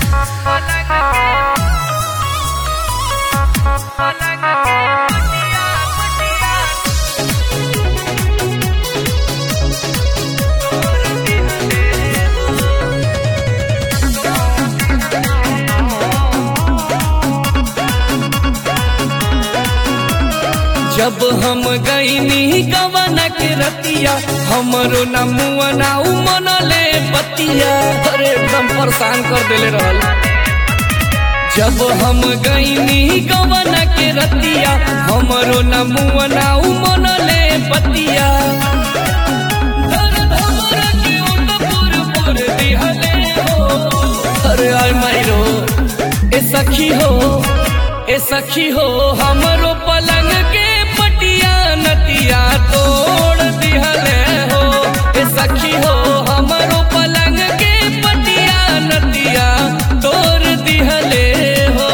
जब हम गईनी गवन के रतिया हमरो न मुआ ना उमन ले बतिया अरे एकदम परेशान कर देले रहल जब हम गईनी गवन के रतिया हमरो न मुआ ना उमन ले बतिया दर्द हमरा के उठ पुर पुर दिहले हो अरे आय मायरो ए सखी हो ए सखी हो हमरो पलंग के पटिया नतिया तोड़ दिहले हो ए सखी हो हमरो पलंग के पटिया नतिया तोड़ दिहले हो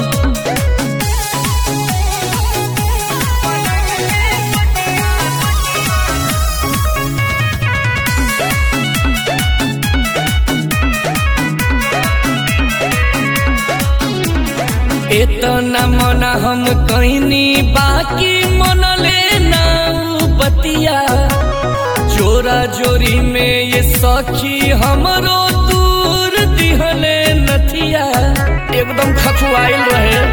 इतना मना हम कहनी बाकी मन लेना बतिया जोरा जोरी में ये सखी हमरो दूर दिहले नथिया एकदम खखुआइल रहे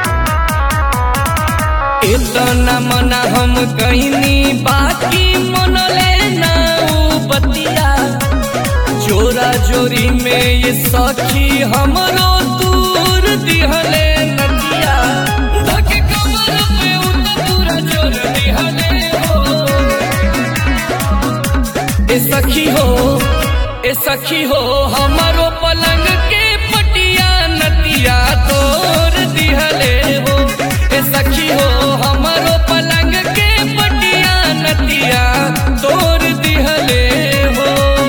इतना मना हम कहनी बाकी मन लेना बतिया जोरा जोरी में ये सखी हमरो दूर दिहले नदिया धके कमर पे उत पूरा जोर दिहले हो ए सखी हो ए सखी हो हमरो पलंग के पटिया नतिया तोर दिहले हो ए सखी हो हमरो पलंग के पटिया नतिया तोर दिहले हो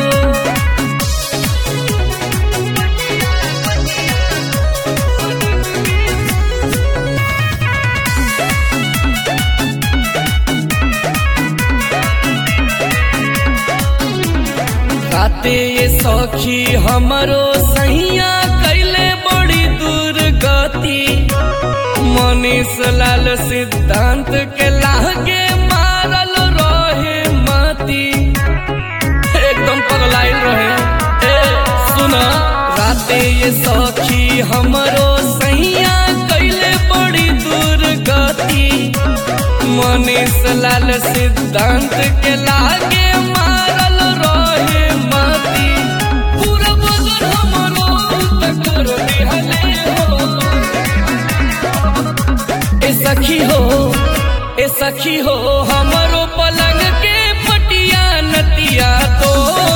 राते ये सखी हमरो सैया कैले बड़ी दूर गति मनीष लाल सिद्धांत के लागे मारल रहे मती एकदम पगलाइल रहे ए सुन राते ये सखी हमरो सैया कैले बड़ी दूर गति मनीष लाल सिद्धांत के लागे मारल रहे मती पूरा बदन हमरो तकर दिहले हो ए सखी हो ए सखी हो हमरो पलंग के पटिया नतिया तो